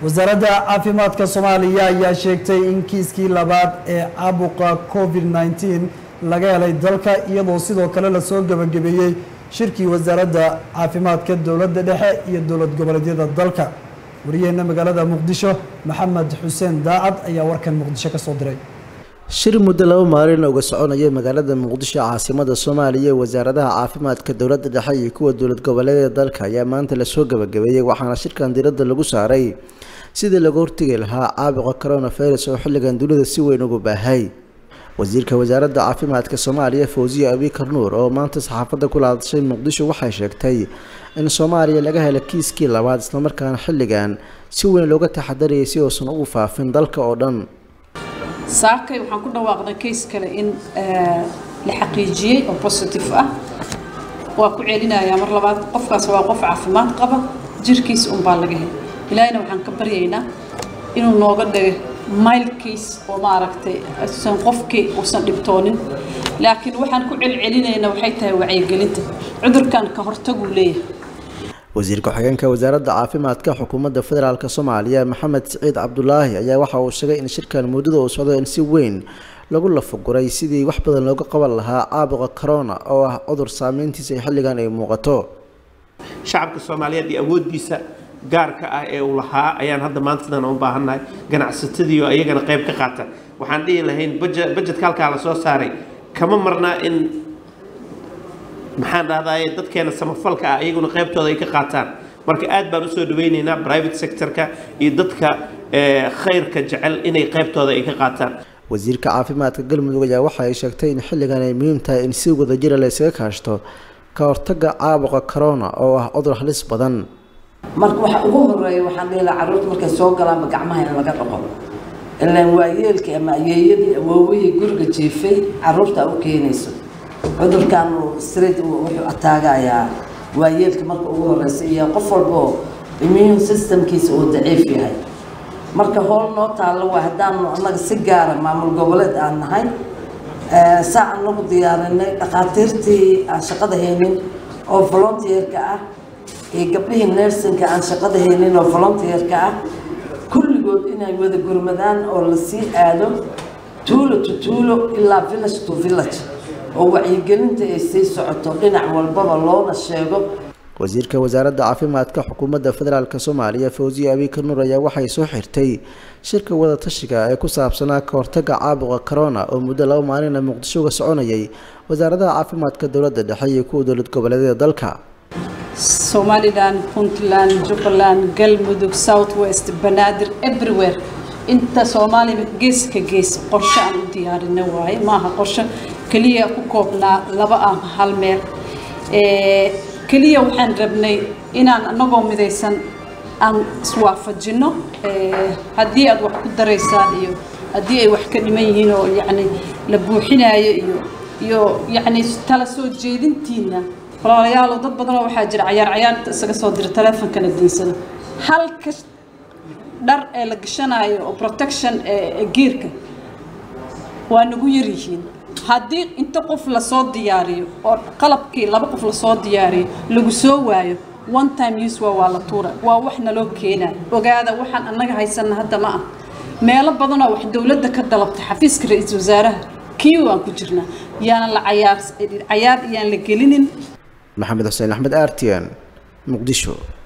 wasaaradda caafimaadka soomaaliya ayaa sheegtay in kiiskii labaad ee caabuqa covid nneteen laga helay dalka iyadoo sidoo kale lasoo gebagabeeyey shirkii wasaaradda caafimaadka dowladda dhexe iyo dowlad goboleedyada dalka wariyaheena magaalada muqdisho maxamed xuseen daacad ayaa warkan muqdisho ka soo diray shir muddo laba maalin uga soconaya magaalada muqdisho caasimada soomaaliya ee wasaaradaha caafimaadka dowladda dhexe iyo kuwa dowlad goboleedyada dalka ayaa maanta lasoo gebagabeeyey waxaana shirkan diradda lagu saaray sidii laga hortegi lahaa caabuqa coronavirus oo xilligan dunida si weyn ugu baahay wasiirka wasaaradda caafimaadka soomaaliya fawziya abikar nuur oo maanta saxaafadda kula hadashay muqdisho waxay sheegtay in soomaaliya laga helo kiiskii labaad islamarkaana xilligan si weyn looga taxadarayay si uusan ugu faafin dalka oo dhan saakay waxaan ku dhawaaqnay kays kale in la xaqiijiyey oo positive ah waa ku celinayaa mar labaad qofkaas waa qof caafimaad qaba jirkiisa unbaa laga helay ilaahina waxaan ka baryaynaa inuu nooga dhigo mile case oo maaragtay usan qofkii uusan dhibtoonin laakiin waxaan ku celcelinaynaa waxay tahay wacyigelinta cudurkan ka hortaguu leeyahay wasiir ku-xigeenka wasaaradda caafimaadka xukuumadda federaalk soomaaliya maxamed siciid cabdulaahi ayaa waxa uu sheegay in shirkan muddada uu socdo in si weyn lagu lafaguray sidii wax badan looga qaban lahaa caabuqa corona oo ah cudur saameyntiisa xilligan ay muuqato shacabka soomaaliyeed iyo awooddiisa gaarka ah ee uu lahaa ayaan hadda maanta sidan u baahannahay ganacsatadii oo iyagana qayb ka qaata waxaan dhihi lahayn bajetka halkaa la soo saaray kama marnaa in maxaan dhahdaye dadkeena samafalka ah iyaguna qaybtooda ay ka qaataan marka aad baan usoo dhawaynaynaa private sectorka iyo dadka khayrka jecel inay qaybtooda ay ka qaataan wasiirka caafimaadka galmudug ayaa waxa ay sheegtay in xilligan ay muhiim tahay in si wadajira la ysaga kaashto ka hortagga caabuqa corona oo ah cudur halis badan marka waxa ugu horeeya waxaan dhihi lahaa carruurta markay soo galaanba gacmaha in laga dhaqo ilaan waayeelkii ama ayeeyadii awoowihii guriga jiifay carruurta u keenayso cudurkan straight wuxuu ataagayaa waayeelka marka ugu horeysa iyo qof walba oo immune systemkiisa uu daciif yahay marka howl noo taallo waa haddaanu annaga si gaara maamul goboleed aan nahay saa anagu diyaarinay dhakhaatiirtii aan shaqada haynin oo volunteerka ah iyo gabdhihii nersinka aan shaqada haynin oo volunteerka ah kulligood inay wada gurmadaan oo lasii aado tuulo to tuulo ilaa village to village oo wacyigelinta ay sii socoto dhinac walbaba loona sheego wasiirka wasaaradda caafimaadka xukuumadda federaalk soomaaliya fawziya abikar nuur ayaa waxay soo xirtay shirka wadatashiga ee ku saabsanaa ka hortagga caabuqa corona oo muddo laba maalina muqdisho uga soconayay wasaaradaha caafimaadka dowladda dhexe iyo kuwa dowlad goboleedyada dalka somalilan puntland jubbaland galmudug south west banaadir everywhere inta soomaaliya geeska gees qorshe aan u diyaarina waaye maaha qorshe keliya ku koobnaa laba ah hal meel keliya waxaan rabnay inaan anagoo midaysan aan iswaafajino haddii aad wax ku daraysaan iyo haddii ay wax ka dhiman yihiin oo yacni la buuxinayo iyo iyo yacni tala soo jeedintiina walaalayaalo dad badanoo waxaa jira cayaar cayaarta isaga soo dira taleefonkana diinsado halka dhar ee la gashanayo oo protection ee geerka waa nagu yar yihiin haddii inta qof lasoo diyaariyo oo qalabkii laba qof lasoo diyaariyo lagu soo waayo one time use waa waa la tuura waa wax naloo keenayo ogaada waxaan annaga haysana hadda ma ah meelo badanoo wax dowladda ka dalabta xafiiska ra-iisul wasaaraha kii waan ku jirnaa yaanan la cayaar cayaar iyaan la gelinin maxamed xuseen axmed artian muqdisho